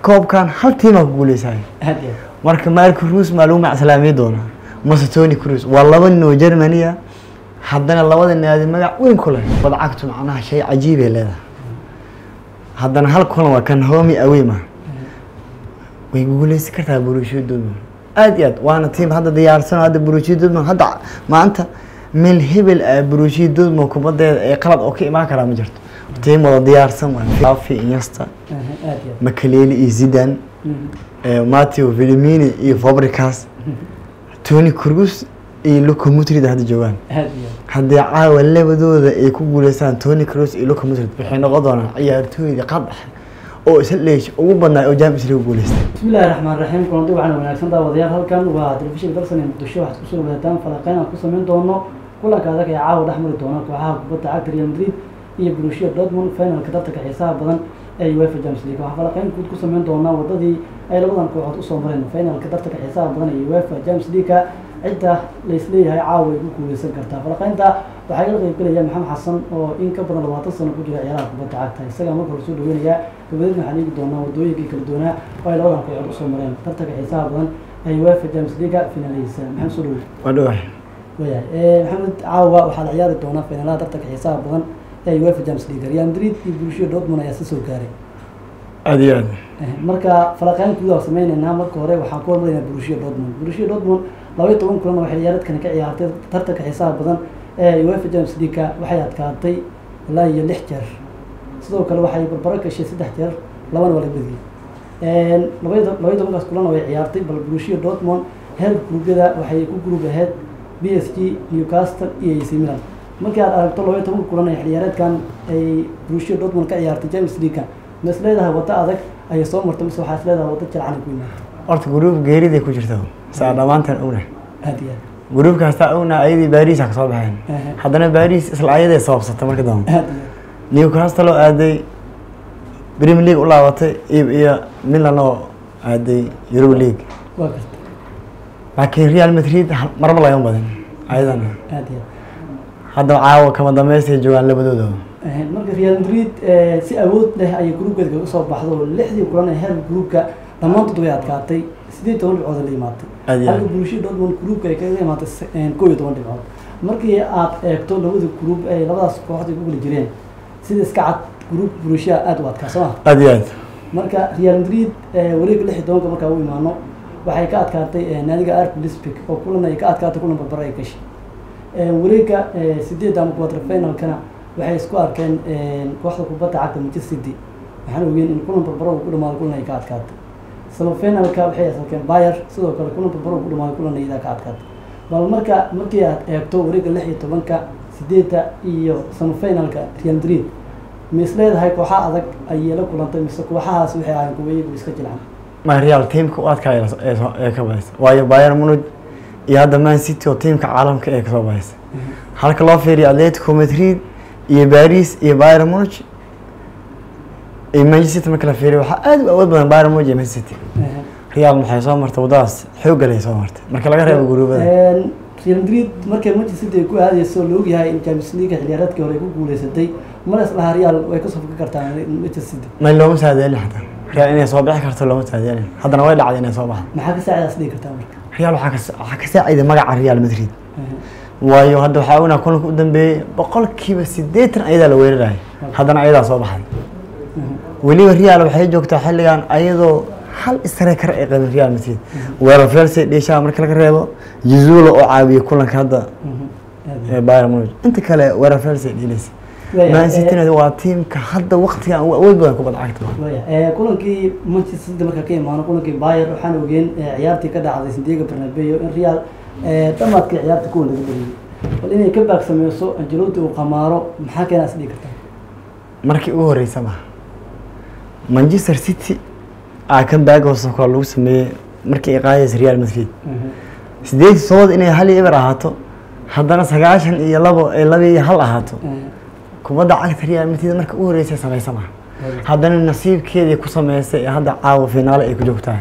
koobkan hal tiimaa ku guuleysayo aad iyo marka marco rus maa lagu macsalaameey doonaa mase tony cruz waa laba nin oo germania haddana labada naadi magac weyn ku leh bada cagtu macnaha shay cajiibay leedahay haddana hal kulan waa kan homi awema way guuleysan kartaa borussia dortmund aad iyo aad waana tiim hadda diyaarsan oo hadda borussia dortmund hadda maanta meel hebel ah borussia dortmund kubadeeda ee qalad oo ka imaan karaa ma jirto tiim wada diyaarsan waa Xavi, Iniesta Aha, aad iyo aad. makaleli iyo zidane Mhm. eh, Matteo Villamini iyo Fabregas Toni Kroos iyo Luka Modric hadda joogaan aad iyo aad. haddii caawa labadooda ay ku guuleystaan Toni Kroos iyo Luka Modric waxay noqon doonaan ciyaartooyda qadax oo isla leesh ugu badnaa oo Champions League guuleystay bismillahi raxmaan raxiim kulanti waxaana wanaagsan daawadayaal halkan waa telefishinka dalsan ee muqdisho waxaad kusoo wadataan falaqeyn aan ku samayn doono kulanka adag ee caawa dhex mari doona kooxaha kubadda cagta real madrid iyo borussia dortmund finalka tartanka xiisaha badan ee uefa champions league waxaa falaqeyn guud ku samayn doonaa wadadii ay labadan kooxood usoo mareen finalka tartanka xiisaha badan ee uefa champions league cidda laisleeyahay caawa ay ku guuleysan kartaa falaqeynta waxaa iga qayb gelaya maxamed xasan oo in ka badan labaatan sano ku jira ciyaaraha kubadda cagta isagaa marka hore soo dhaweynayaa gabadeedna waxaan eegi doonaa wadooyinkii kala doonaa oo ay labadan kooxood usoo mareen tartanka xiisaha badan ee uefa champions league finaleysa maxamed soo dhaweey waa dhawahay wayahay maxamed caawa waxaa la ciyaari doonaa finalaha tartanka xiisaha badan ee uefa champions league real madrid iyo borussia dortmund ayaa si soo gaaray aad iyo aad Eh, marka falaqeyn guud aan sameyneynaa marka hore waxaan ku hormaraynaa borussia dortmund borussia dortmund laba iyo toban kulan oo waxay ciyaareedkani ka ciyaartay tartanka xiisaha badan ee uefa champions league waxay adkaatay ilaa iyo lix jeer sidoo kale waxay barbaro gashay saddex jeer labana waa la bediyey laba iyo laba iyo tobankaas kulan oo ay ciyaartay bal borussia dortmund heer gruubyada waxay ku gruub ahayd b s g newcastle iyo ac milan markii aad aragto laba iyo tobanka kulan ee xilciyaareedkan ay borussia dortmund ka ciyaartay champions league ma is leedahay waddo adag ayay soo martay mise waxaa is leedahay waddo jalcan ku yimaada horta gruub geeriday ku jirta saa dhammaantan ogna aad iyo gruub kastaa ogna ayadii Paris ka soo baxeen aad haddana Paris isla ayaday sababsatay marka dambe aad iyo Newcastle oo aaday Premier League u laabatay iyo iyo Milan oo aaday Europa League waa garta laakiin Real Madrid hal- marba laga badan ayadana aad iyo hadda caawa kama dambeystay joogaan labadooda aad marka real madrid eh, si awood leh ayay gruubkeeda kaga soo baxdo oo lixdii kulan ee heerka gruubka dhammaantood way adkaatay sideed toban dhibcood ay la imaatay Aad iyo aad. halka borussia dortmund gruubka ay kaga imaatay se- eh, kow iyo toban dhibcood markii aad eegto labada gruub ay labadaas kooxood ay ku kala jireen sida iska cad gruub borussia aad u adkaa soo ma aad iyo aad marka real madrid eh, wareega lix iyo tobanka markaa u imaano waxay ka adkaatay eh, naadiga arp lisbik oo kulan ay ka adkaatay kulan barbaro ay gashay Eh, wareega eh, sideedda ama quarter finalkana waxay isku arkeen eh, kooxda kubadda cagta manchester city waxaana ogeen in kulan barbaro uu ku dhamaado kulan ay ka adkaatay semifinalka waxay arkeen bayer sidoo kale kulan barbaro uu ku dhamaado kulan iyadaa ka adkaatay bal marka markii aad eegto wareega lix iyo tobanka sideedda iyo semifinalka real madrid ma is leedahay kooxa adag ayay la kulantay mise kooxahaas waxay ahayn kuwa iyagu iska jilcan ma Real teamka u adkaa ee ee soo- ee ka badaysa waayo Bayern Munich iyo hadda Man City oo teamka caalamka ee ka soo badaysa halka loo fiiriyo Atletico Madrid iyo Paris iyo Bayern Munich iyo Manchester City marka la fiiriyo waxaa aad u awood badan Bayern Munich iyo Man City Real maxay soo martay wadadaas xoog leh soo martay marka laga reebo guruubada real madrid markay manchester city ay ku aadayso la ogyahay in champions league xilciyaareedkii hore ay ku guuleysatay mar islaha real way kasoo foga kartaa manchester city ma looma saadeelin xataa Real inay soo bixi karto looma saadeelin haddana way dhacday inay soo baxdo maxaa ka saacidaas dhigi kartaa marka Real waxaa ka sa- waxaa ka saaciday magaca Real Madrid waayo hadda waxaa ognaa kulanka u dambeeyey boqolkiiba siddeetan ayadaa la weerarayay haddana ayadaa soo baxday weliba real waxay joogtaa xilligan ayadoo hal striker ay qabin real madrid weerar felse dheeshaha marka laga reebo jizulo oo caawiyey kulanka hadda ee bayern munich inta kale weerar felse dheelaysa man city waa tiimka hadda waqtigan ugu awood badan kubadda cagta waya kulankii manchester city marka ka imaano kulankii bayer waxaan ogeen eh, ciyaartii ka dhacday sandiego bernabeo in real eh, dhamaadkii ciyaarta kuwan laga beriyey bal inay ka baagsameyso angelotti uu qamaaro maxaa keenaas dhigi kartaa markii ugu horeysa maha manchester city aa kan baagoosa koo lagu sameeyey markii ay qaadaysa real madrid sideed iyo todoba inay hal iyo eber ahaato haddana sagaashan iyo labo ay laba iyo hal ahaato kubadda cagta real madrid marka ugu horeysa sameysa maha haddana nasiibkeedii ku sameysay ee hadda caawa finaale ay ku joogtaa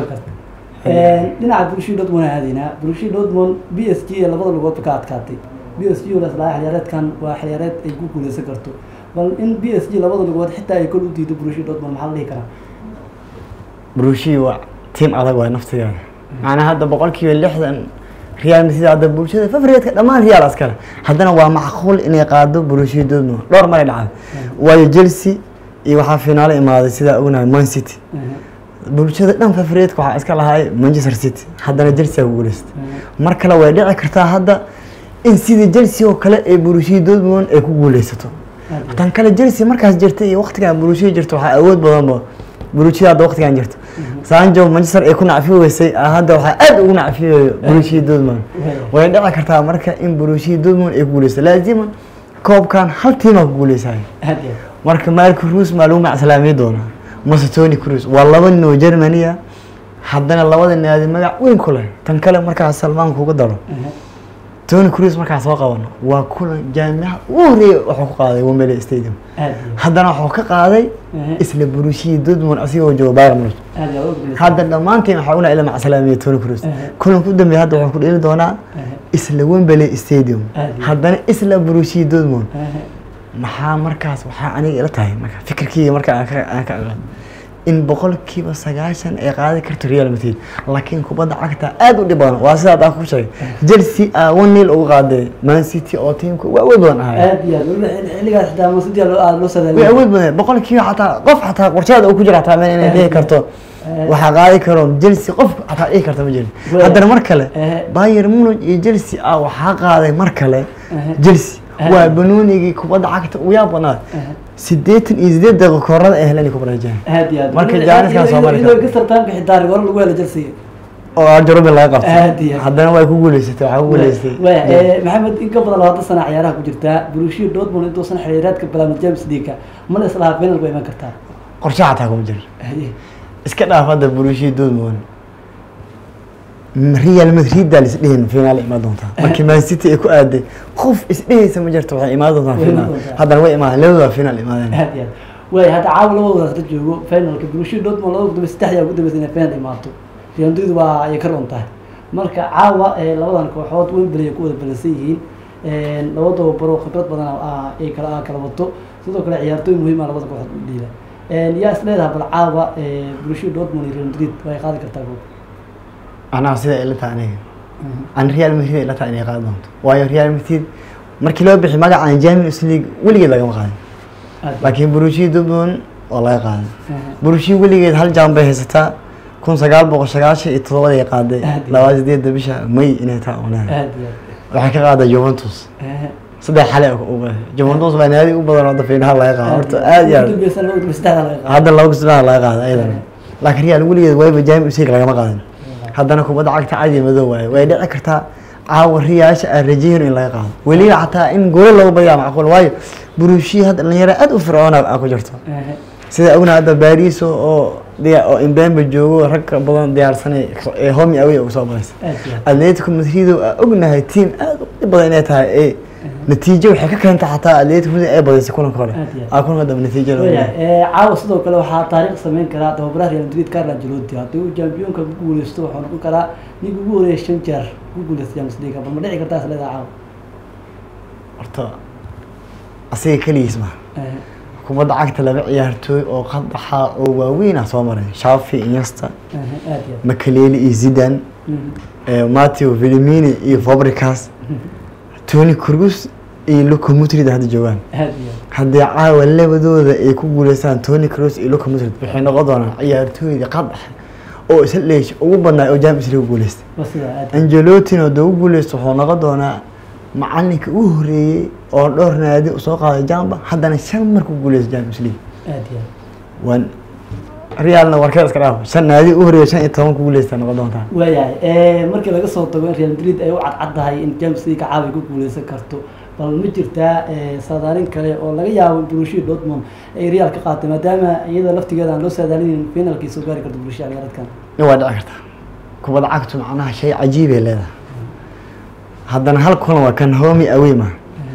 dhinaca Borussia Dortmund aan aadaynaa Borussia Dortmund PSG ee labada lugoodba ka adkaatay PSG oo laslaa xiliyaareedkan waa xiliyaareed ay ku guuleysan karto bal in PSG labada lugood xitaa ay kol u diido Borussia Dortmund maxaa la dhihi karaa burushii waa tiim adag waay naftigeeda macnaa hadda boqolkiiba lixdan real madrid hadda bulshada favoritka dhammaan real askale haddana waa macquul inay qaado burushii dortmund dhowr maray dhacday waayo chelsea iyo waxaa finaalo imaaday sidaa ognahay man city bulshada dhan favoritka waxaa iska lahay manchester city haddana chelsea ku guuleystay mar kale way dhici kartaa hadda in sidii chelsea oo kale ee burushii dortmund ay ku guuleysato tan kale chelsea markaas jirta iyo waqtigan burushii jirta waxaa awood badanba burushii hadda waqtigan jirta sanjo manchester ay ku nacfi weysay ah, hadda waxaa aad ugu nacfiyayo burushii dortmund way dhici kartaa marka in burushii dortmund ay ku guuleysato laazima koobkan hal tiimaa ku guuleysayo aad iyo marka marka ruus maa lagu macsalaamin doonaa mase tony cruz waa laba nin oo germania haddana labada naadi magac weyn ku leh tan kale markaa salmaan kuga daro aad tony cruz markaa soo qabano waa kulan jaamica ugu horeeya wuxuu ku qaaday wembley stadium aad haddana wuxuu ka qaaday iyo isla burushii dortmund asigoo jooga bayern munich aad iyo aad hadda dhammaantiin waxaa una ila macsalaamiya tony cruz Aha. kulanka u dambeeya hadda wuxuu ku dheeli doonaa isla wembley stadium Aad iyo- haddana isla burushii dortmund maxaa markaas waxaa aniga ila tahay marka fikirkeyga marka aan ka aan ka aqaan in boqolkiiba sagaashan ay qaadi karto real madrid laakiin kubadda cagta aad u dhib badan waa sidaad aan ku sheegay chelsea aa one nil uga qaaday man city oo tiimka ugu awood badan ahay aad iyo aad weliba xil- xilligaas xitaa masidi loo aad loo way sadaaliyo awood badan boqolkiiba xataa qof xataa qorshaada uu ku jira xataa meel inay dhihi karto waxaa qaadi karo chelsea qof xataa dhihi karta ma jirin Way- haddana mar kale Eh. bayern munich iyo chelsea ah waxaa qaaday mar kale chelsea Eh. waa banoonigii kubadda cagta ugu yaab badnaa sideetan iyo sideed daqiiqo koorada ay heleen ku bareejeen aad iyo aad Marka Weliba Gianniskan iyadoo- Soomaali iyadoo ka- Gastar Time-ka xitaa rigooro lagu helo Chelsea oo arjarubin laga Aad iyo qabtay aad. haddana way ku guuleysatay waxaa ku guuleystay Waya, eh, maxamed in ka badan labaatan sana ciyaaraha ku jirtaa Borussia Dortmund intuusan xiriiraadka bilaabin Champions League ma la islahaa final way iman kartaa qorshe xataa kuma jiro Haye. iska dhaaf hadda burushii dortmund real madrid daa lisdhihin finaal imaan doontaa markii man city ay ku aaday qof isdhehaysa ma jirto waxay imaan doontaa Way finaal imaan doontaa. haddana way imaan labadaba finaal imaadeen aad iyo aad waya hadda caawa labadoodaas la joogo finalka Borussia Dortmund labada gudub saddexda ugu dambeysay inay final imaato Real Madrid waa ay ka roon tahay marka caawa eh, labadan kooxood Wembley ay ku wada balansan yihiin Eh, labadaba baro khibrad badan ah ay kala ah kala wato sidoo kale ciyaartooy muhiim ah labada kooxood u dhiiba yaa is leedahay bal caawa eh, Borussia Dortmund iyo Real Madrid way qaadi kartaa goob anaa sida ila tahay aniga an real madrid ay ila tahay inay qaadi doonto waayo real madrid markii loo bixi magacan champions league weligeed lagama qaadin aad laakiin burushii dortmund waa laga qaaday Aha. burushii weligeed hal jaan bay haysataa kun sagaal boqol sagaashan iyo todobada ay qaaday Aad iyo labaa sideedda bisha may inay taa onahay aad iyo waxay ka qaaday juventus aad saddex xale uga juventus baa naadi u badan hadda fiinaha laga qaado horta aad iyo aad aad hadda laba kusnaha laga qaada ayadana laakiin real weligeed wayba champions league lagama qaadin haddana kubadda cagta cadi madow waaye way dhici kartaa caawa riyaasha aan rajayno in laga qaado weliba xataa in golo lagu badiyaa macquul waayo burushii hadda dhalinyaro aad u fircoona aa ku jirto sida ogna hadda baris oo diya- oo imbembe joogo rag ka badan diyaarsanay ee homi away ugu soo badaysa atletico madrid oo aan ognahay team aad u dhib badan inay tahay ee natiijo waxay ka keentay xataa atletico madrid ay badisay kulanka hore Aad iyo aad. aa kulanka dambe natiijo la Waya, ogyahay. ee, caawa sidoo kale waxaa taariikh sameyn karaa tababaraha Real Madrid Carlo Ancelotti haddii uu championka ku guuleysto wuxuu noqon karaa ninka ugu horeeya shan jeer ku guuleysta Champions League bal ma dhici kartaa isleedahay caawa horta asiga keligiis ma Eh, kubadda cagta laba ciyaartooy oo qadaxa oo waaweyn ah soo maray shafi inyasta eh, aad iyo aad. makaleli iyo zidan Mhm. eh, mateo villamini iyo fabricas tony cruz iyo luka mutrid hadda joogaan aad iyo aad. haddii caawa labadooda ay ku guuleystaan tony cruz iyo luka mutrid waxay noqon doonaan ciyaartooydii qadaxa oo isla dheesh ugu badnaa oo champions league ku guuleystay Waa sidaa, aad iyo aad. angelotin oo dee u guuleysto wuxuu noqon doonaa macalinka ugu horeeyey oo dhowr naadi usoo qaaday jamba haddana shan mar ku guuleysta champions league aad iyo aad. waan realna warkeed iska dhaaf shan naadi u horeeyey shan iyo toban ku guuleysta noqon doontaa waayahay ee, markii laga soo tago in Real Madrid ay u cadcaddahay in Champions League caawa ay ku guuleysan karto bal ma jirtaa ee, saadaalin kale oo laga yaabo in Borussia Dortmund ay Real ka qaatay maadaama iyada laftigeeda aan loo saadaalinin finalkii soo gaari karto Borussia ciyaareedkan in waa dhici kartaa kubadda cagtu macnaha shay cajiibay leedahay haddana hal kulan waa kan homi away ma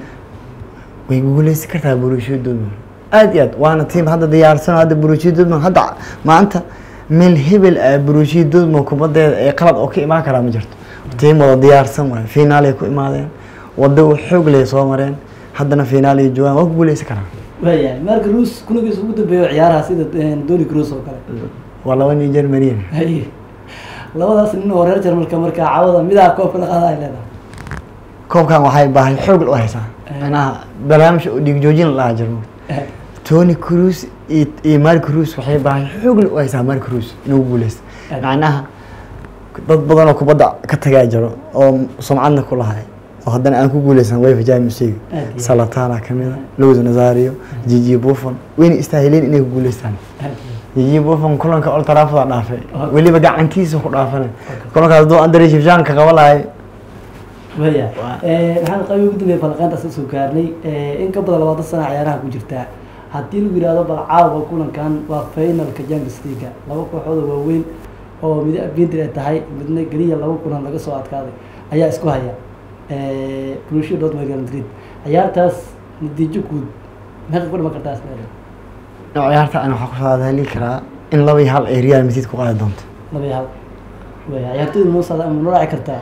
way guuleysan kartaa Borussia Dortmund aad iyo aad waana tiim hadda diyaarsan oo hadda Borussia Dortmund hadda maanta meel hebel ah Borussia Dortmund kubadeeda ee qalad oo ka imaan karaa ma jirto tiim wada diyaarsan waay finaal ay ku imaadeen wado uu xoog leh soo mareen haddana finaal ay joogaan waa ku guuleysan karaan waayahay marka Rus kulankiisa ugu dambeeyo ciyaaraha sida eh, Toni Kroos oo kale waa laba nin germanian haye labadaas nin oo reer jarmalka markaa cawada midaa koobka la qaada ay leedahay koobkan waxay baahay xoog u haysaa Eh. macnaha barnaamij oo dhiig joojin la dhaha jirmo tony cruz iyo iyo mari cruz waxay baahay xoog u haysaa mari cruz inuu guuleysto Eh. macnaha dad badan oo kubadda ka tagaa jiro oo sumcadna ku lahay oo haddana aan ku guuleysan wefa champions league Aad iyo aad. salatana kamid a lowda nazario gigi buffon wayna istaahileen inay ku guuleystaan gigi buffon kulanka old trafford dhaafay Okay. weliba gacantiisa ku dhaafanay Okay. kulankaas hadduu andre shifshan ka qaba lahay waya Waa- maxaan qabi ugu dambeeyay falaqeyntaas soo gaarnay in ka badan labaatan sana ciyaaraha ku jirtaa haddii lagu yihahdo bal caawa kulankan waa finalka champions league laba kooxood oo waaweyn oo mid argentina ay tahay midna geliya laba kulan laga soo adkaaday ayaa isku haya Borussia Dortmund Real Madrid ciyaartaas natiijo guud meeqa ku dhiman kartaa isleedahay ciyaarta ana waxaa kusoo hadali karaa in laba iyo hal ay real madrid ku qaadi doonto laba iyo hal waya ciyaartoyda noo socda ama noo raaci kartaa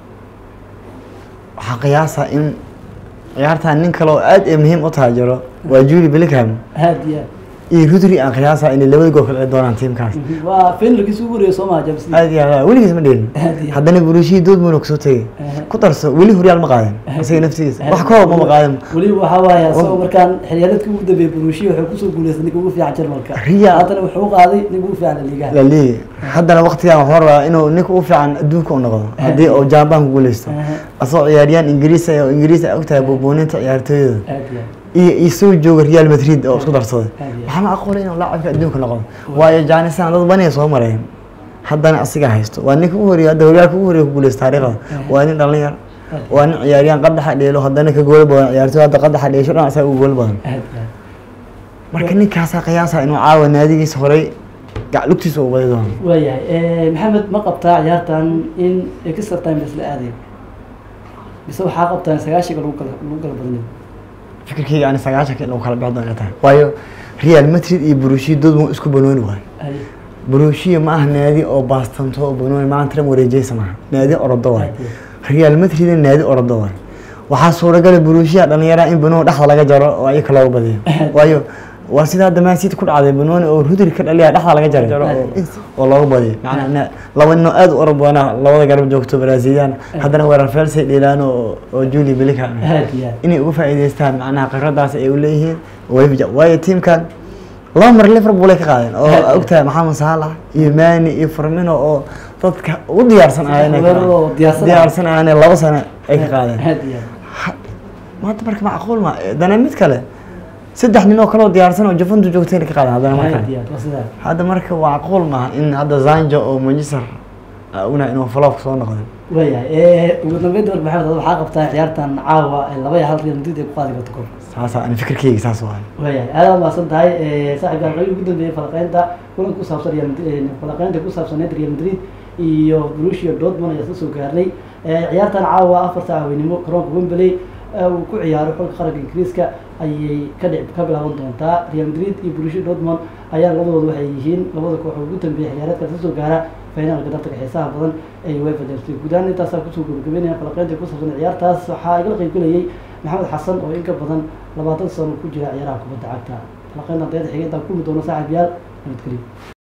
waxaa qiyaasa in ciyaartan nin kale oo aad ay muhiim u tahay jiro waa julie bellingham aad iyo aad iyo rudri aan qiyaasa inay labada gool kala dhici doonaan tiimkaas waa finalkiisa ugu horeeya soo maha champions league aad iyo aad weligiis ma dheelin Aad iyo aad. haddana burushihii dortmund oo kasoo tegay Aha. ku darso weli horyaal ma qaadin isaga naftigiisa wax koob ma qaadin weliba waxaa waaye asagoo markaan xiliyaareedka ugu dambeeyay Borussia wuxuu kusoo guuleystay ninka ugu fiican Jarmalka Real- haddana wuxuu u qaaday ninka ugu fiican liigaha la leeyahay haddana waqtigan waxuu rabaa inuu ninka u fiican adduunka u noqdo haddii uu jambaan ku guuleysto Aha. asagoo ciyaaryahan ingiriis ah oo ingiriis ay ogtahay buubuuninta ciyaartooyada aad iyo iyo isoo jooga real madrid oo isku darsaday Aad iyo aad. waxaa macquulay inuu laacibka adduunka noqdo waayo janisan dad baniya soo mareen haddana asiga haysto waa ninka ugu horeeya hadda horyaalka ugu horeeya ku guuleysta taariikhda waa nin dhalinyar Aad. waa nin ciyaaryahan qadaxa dheelo haddana ka gool badan ciyaartooy hadda qadaxa dheesho dhan asaga ugu gool badan aad iyo aad marka ninkaasaa qiyaasa inuu caawa naadigiisa horey gac lugtiisa u wadi doono waayahay maxamed ma qabtaa ciyaartan in extra time la isla aadayo mise waxaa qabtaa in sagaashiga lagu kala lagu kala badnayo fikirkeyga ani sagaashanka in lagu kala bixi doono inay tahay waayo real madrid iyo burushia dortmund isku banooni waayo Ay, burushia ma aha naadi oo baastanto oo banooni maanta tram wareejeysa maaha naadi orodo waayo aad iyo real madridna naadi orodo waayo waxaa suuragala burushia dhalinyaraha in banooni dhexda laga jaro oo ayaka looga badiyo waayo waa sida hadda man city ku dhacday banooni oo rudri ka dhaliya dhexda laga jaray oo- oo looga badiyo macnaa na- laba nin oo aad u orod badana labada garab joogto brazilian haddana weerar felsay dheelaan oo oo julie bellingham aad iyo aad inay uga faa'iidaystaan macnaha khibradaas ay u leeyihiin wayfja waayo tiimkan laba mar liverpool ay ka qaadeen oo Aad. ogtahay maxamed saalax iyo mani iyo firmino oo dadka ugu diyaarsan ah inay ka Weerar oo qaadeen. diyaarsan ah. diyaarsan ah inay laba sano ay ka qaadeen aad iyo aad Ha- maanta marka macquul ma dana mid kale saddex nin oo kale oo diyaarsan oo juventus joogtay inay ka qaadeen haddana aad marka iyo aad waa sidaa hadda marka macquul maaha in hadda zanjo oo manchester ah, una inuu flop soo noqdeen waayahay ugu dambeynta marka maxamed ad waxaa qabtaa ciyaartan caawa ee laba iyo hal real madrid ay ku qaadi karto koob saasaa ani fikirkeyga saas waayo waayahay aada mahadsan tahay saaxiibka qayb ugu dambeeyay falaqeynta kulan ku saabsan real madrid falaqeynta ku saabsaneyd real madrid iyo Borussia Dortmund ayaa soo gaaray ciyaartan caawa afarta haweenimo garoonka Wembley ee uu ku ciyaaro xulka qaranka Ingiriiska ayay ka dhic ka bilaaban doontaa Real Madrid iyo Borussia Dortmund ayaa labadooda waxay yihiin labada kooxood ugu dambeeyay ciyaareedka soo gaara finalka tartanka xiisaha badan ee UEFA Champions League gudahaan intaas ku soo gabagabeynaya falaqeynta ku saabsan ciyaartaas waxaa igala qayb galayay maxamed xasan oo in ka badan labaatan sano ku jira ciyaaraha kubadda cagta falaqeynta dayada xigeenta ku kulmi doona saaxiib yaal nabadgelyo